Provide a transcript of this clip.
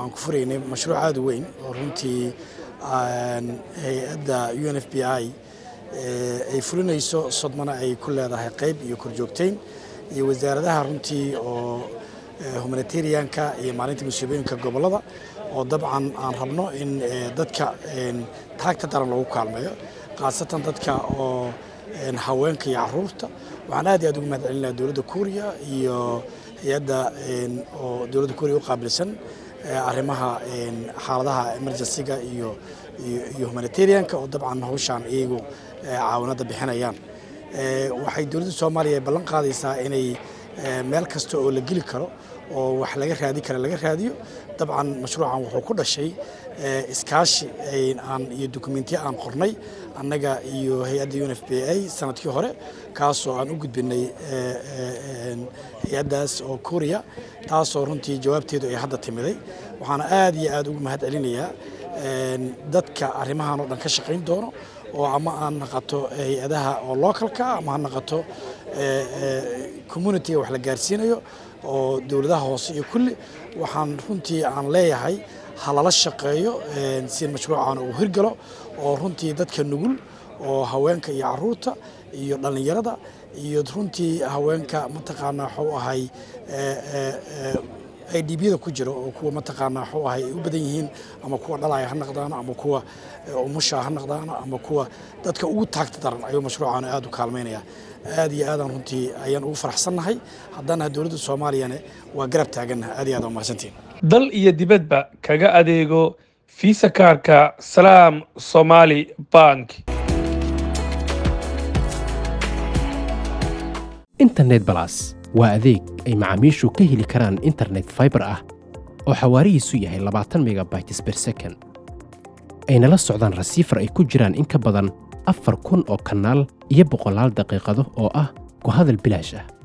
aan ku furaynay mashruuc aada u weyn oo runtii hay-adda u n f b i ay fulinayso sodmana ay ku leedahay qayb iyo korjoogteyn iyo wasaaradaha runtii oo humanitarianka iyo maalinta musiibooyinka gobollada oo dabcan aan rabno in dadka taagta daran lagu kaalmeeyo khaasatan dadka oo haweenka iyo caruurta waxaan aad iyo aad ugu mahad celinaha dowladda kuuriya iyo hay-adda oo dowladda kuuriya u qaabilsan arrimaha xaaladaha emergencyga iyo iyo humanitarianka oo dabcan hawshaan iyagu caawinada bixinayaan waxay dowladda soomaaliya ballan qaadaysaa inay meel kasta oo la geli karo oo wax laga raadi kara laga raadiyo dabcan mashruucan wuxuu ku dhashay iskaashi aan iyo dokumentiya aan qornay annaga iyo hay-adda un f b a sanadkii hore kaasoo aan u gudbinay hay-addaas oo kuuriya taasoo runtii jawaabteedu ay hadda timiday waxaana aad iyo aad ugu mahad celinayaa dadka arrimahan oo dhan ka shaqayn doono oo ama aan naqato hay-adaha oo localka ama ha naqato communitiga wax la gaarsiinayo oo dowladaha hoose iyo kulli waxaan runtii aan leeyahay ha lala shaqeeyo si mashruucan uu hirgalo oo runtii dadka nugul oo haweenka iyo caruurta iyo dhallinyarada iyo runtii haweenka mataqaanaa waxuu ahay ay dhiibyada ku jiro oo kuwa mataqaanaa waxuu ahay ay u badan yihiin ama kuwa dhalaya ha naqdaano ama kuwa umusha ha naqdaano ama kuwa dadka ugu taagta daran ayuu mashruucan aad u kaalmaynaya aad iyo aadaan runtii ayaan ugu faraxsannahay haddana dowladda soomaaliyane waa garab taagannaha aad iyo aad umahadsantiin dal iyo dibadba kaga adeego fiisa kaarka salaam somaali bank internet balas waa adeeg ay macaamiishu ka heli karaan internet faibar ah oo xawaarihiisu yahay labaatan megabytes ber second ayna la socdaan rasiifar ay ku jiraan in ka badan afar kun oo kanaal iyo boqolaal daqiiqado oo ah ku hadal bilaash ah